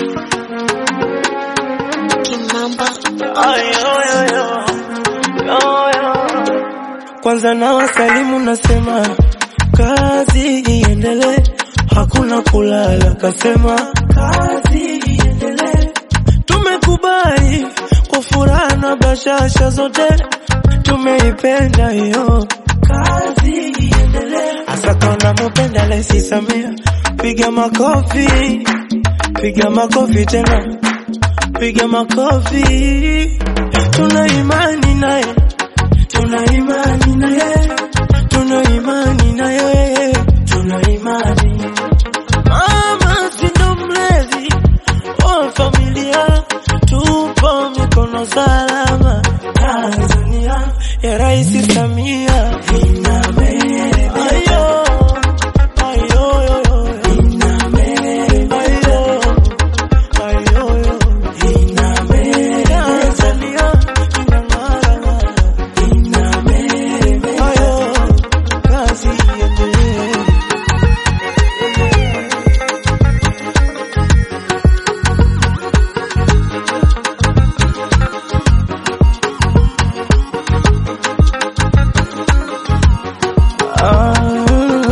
Kimamba. Kwanza na wasalimu nasema kazi iendelee, hakuna kulala, kasema kazi iendelee. Tumekubali kwa furaha na bashasha zote, tumeipenda hiyo kazi iendelee. Hasa kama mupenda Rais Samia, piga makofi, piga makofi tena, piga makofi. Tuna imani naye tuna imani na yeye, tuna imani na yeye, tuna imani. Mama si ndo mlezi wa familia, tupo mikono salama. Tanzania ya Rais Samia inabeba. Ayo, ayo, ayo, inabeba. Ayo, ayo, ayo, inabeba. Tanzania inang'ara. Ayo, kazi iendelee. Ah,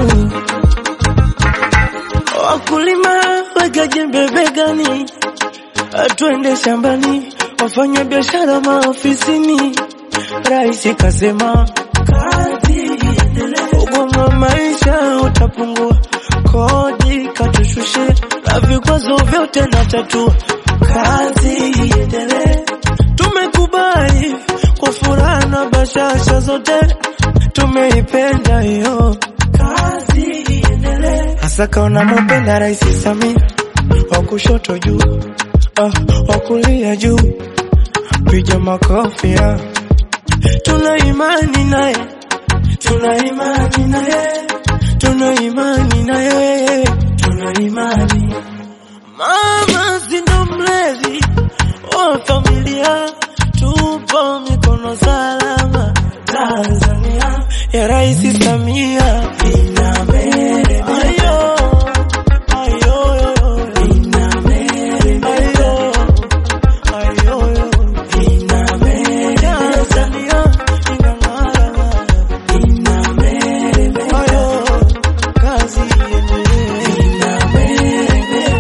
Wakulima weka jembe begani, twende shambani, wafanya biashara maofisini. Rais kasema kazi iendelee, ugumu wa maisha utapungua, kodi katushushe, na vikwazo vyote na tatua, kazi iendelee. Tumekubali kwa furaha na bashasha zote, tumeipenda hiyo kazi iendelee. Hasa kaona mupenda Rais Samia, wa kushoto juu, ah, wa kulia juu, piga makofi ah. Tuna imani naye, tuna imani naye, tuna imani naye, tuna imani. Mama si ndo mlezi wa familia, tupo mikono salama. Tanzania ya Rais Samia